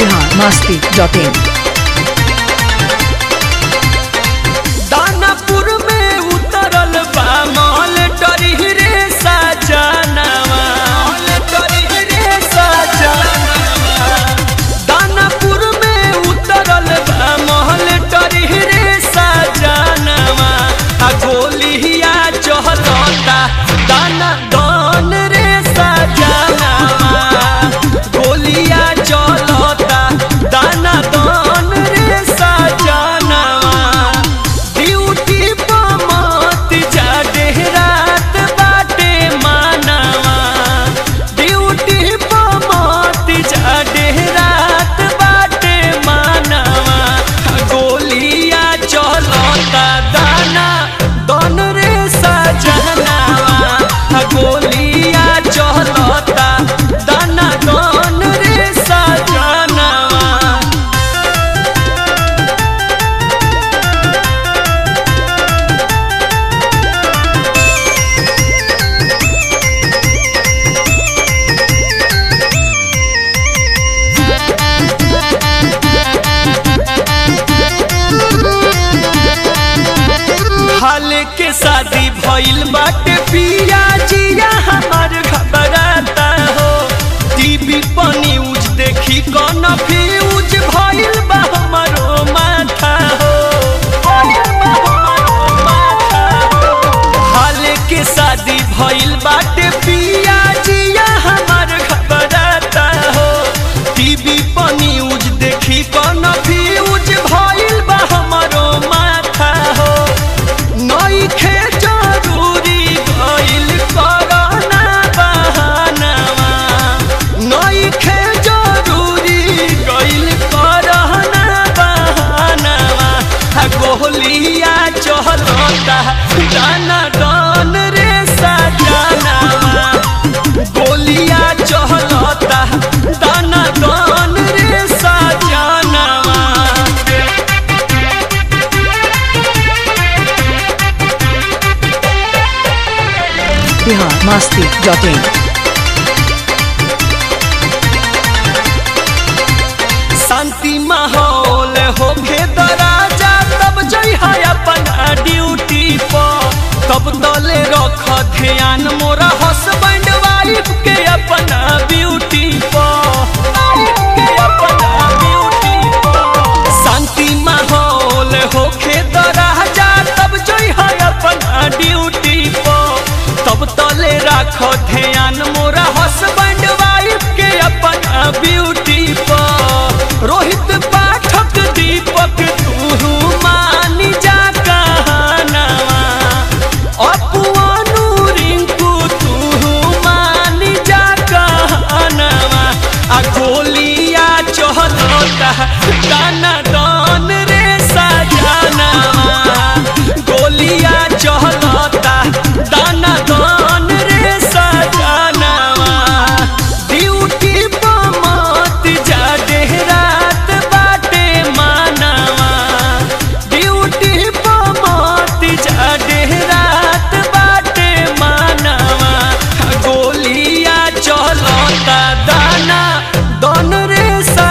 Bihar Masti dot in Danapur में उतरल बा मॉल टरी रे सजनवा मॉल टरी रे सजनवा दानापुर में उतरल बा मॉल टरी रे सजनवा आ गोलिया चहलता दाना दान रे सजनवा गोलिया चलता दाना दान रे सजनवा ड्यूटी पर मत जा देहरात बाटे मानवा ड्यूटी पर मत जा देहरात बाटे मानवा गोलिया चलता दाना दन रे सजनवा गोलिया चलता दाना दन रे सजनवा हाल के शादी भइल बाटे पिया जिया हमार घबराता हो टीवी पर न्यूज देखी कौन फ्यूज भइल बा हमारो माथा हो भइल बा हमारो माथा हो। हाल के शादी भइल बाटे पिया जिया हमार घबराता हो टीवी पर न्यूज देखी कौन फ्यूज भइल बा हमारो माथा हो नइखे जरूरी गइल करना बहानावा नइखे जरूरी गइल करना बहानावा आ गोलिया चहलता दाना दान रे सजनावा गोलिया चहलता दाना दान रे सजनावा बिहार मस्ती डॉट इन शांति माहौल होके दराजा तब जई है अपना ड्यूटी पर तब तले रख ध्यान मोरा हस्बैंड वाइफ के अपना ब्यूटी पर के अपना ब्यूटी पर शांति माहौल होके दराजा तब जई है अपना ड्यूटी पर तब तले राख ध्यान मोरा हस्बैंड वाइफ के अपना ब्यूटी पर रोहित पाठक दीपक तू मान जा कहनावा अपुआनु रिंकू तू मान जा कहनावा आ गोलिया चहलता दाना दान रे सजनावा गोलिया चहलता दाना दान रे सजनावा ड्यूटी पर मत जा देहरात बाटे मानवा ड्यूटी पर मत जा देहरात बाटे मानवा गोलिया चलता दाना दन रे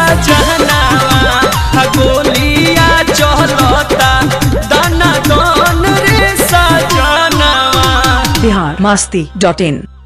सजनावा गोलिया चलता दाना दन रे सजनावा बिहार मस्ती डॉट इन